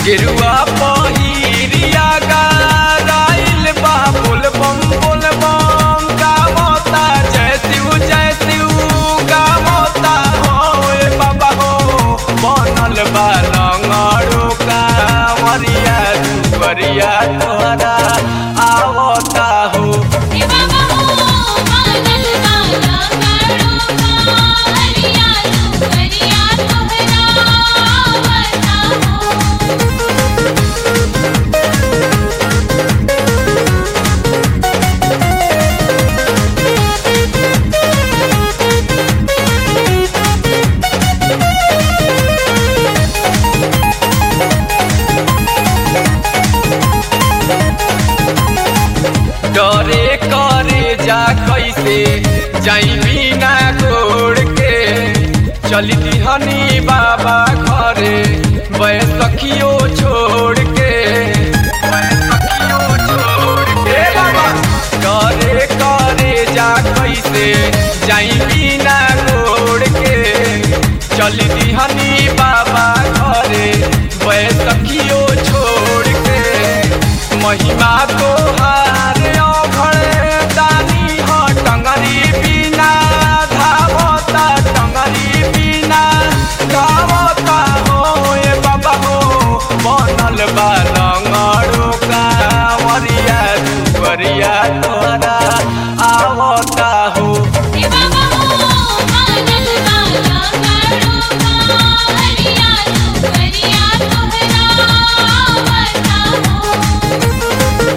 गेरुआ पहिरिया गाइल बा बोल बम बोल बम गावता जय शिव जय शिव गावता हो ए बाबा हो बनल बा लंगड़ो कांवरिया दुवरिया तोहरा आवता हो हे बाबा हो मानल वाला करो हरिया तू हरिया तोहरा आवता हो डरे करे जा कैसे जाई बिना गोड़ के चली दिहनी बाबा घरे बैसखियो छोड़ के बैसखियो छोड़ के बाबा डरे करे जा कैसे जाई बिना गोड़ के चली दिहनी बाबा घरे बैसखियो छोड़ के महिमा तो हारे अघड़े दानी ह टंगरी बिना धावता टंगरी बिना धावता हो ए बाबा हो बनल बा लंगड़ो कांवरिया दुवरिया तोहरा आवता हो हे बाबा हो मानल वाला करो हरिया तू हरिया तोहरा आवता हो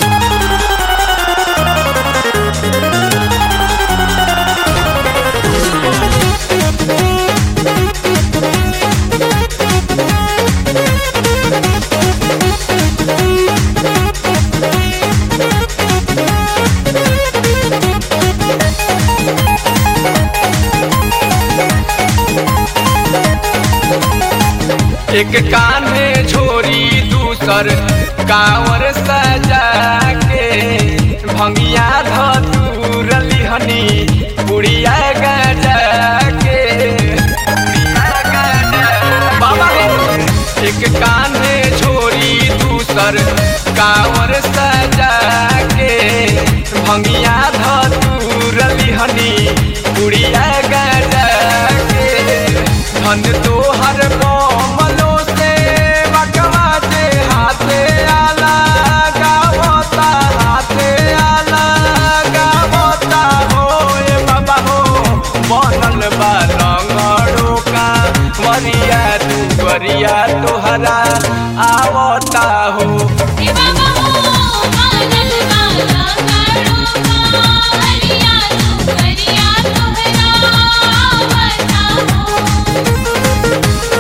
एक कान्हे झोरी दूसर कांवर सजा के भंगिया धतूर लिहनी बुढ़िया गजा के बुढ़िया गजा बाबा हो एक कान्हे झोरी दूसर कांवर सजा के भंगिया धतूर लिहनी बुढ़िया गजा के धन तोहर कोमलो से बकवा जे हाथे आला गावता हाथे आला गावता हो ए बाबा हो बनल बा लंगड़ो का वरिया तू वरिया तोहरा आवता हो हे बाबा हो मानल वाला करो हरिया तू हरिया तोहरा आवता हो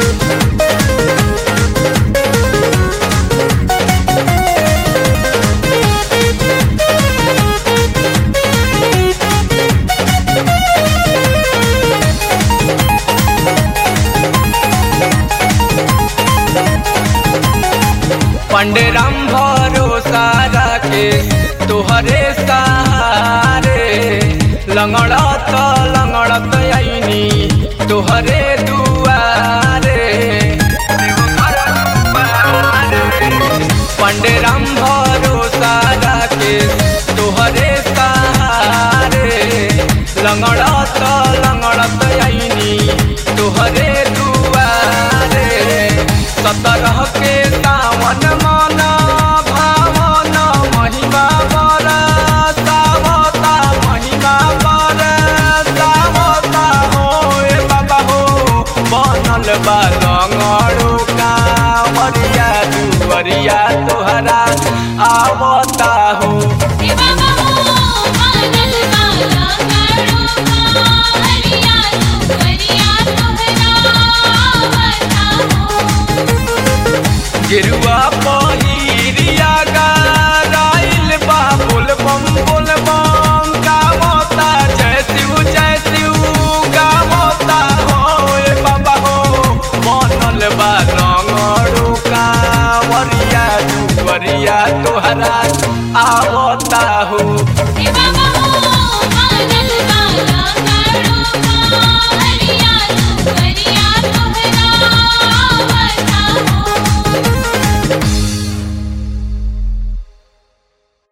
पंडरम भरोसा के तोहरे सहारे लंगड़त लंगड़त आईनी तोहरे दुआरे पंडरम भरोसा के तोहरे सहारे लंगड़त लंगड़त आईनी तोहरे दुआरे सतरह के सावन मन भावन महिमा बर सावता महिमा बर सावता हो ए बाबा हो बनल बा लंगड़ो कांवरिया दुवरिया तोहरा आवता हो हे बाबा हो मानल वाला करो हरिया तू हरिया तोहरा आवता हो गेरुआ पहिरिया गाइल बा बोल बम बोल बम गावता जय शिव जय शिव गावता हो ए बाबा हो बनल बा लंगड़ो कांवरिया दुवरिया तोहरा आवता हो हे बाबा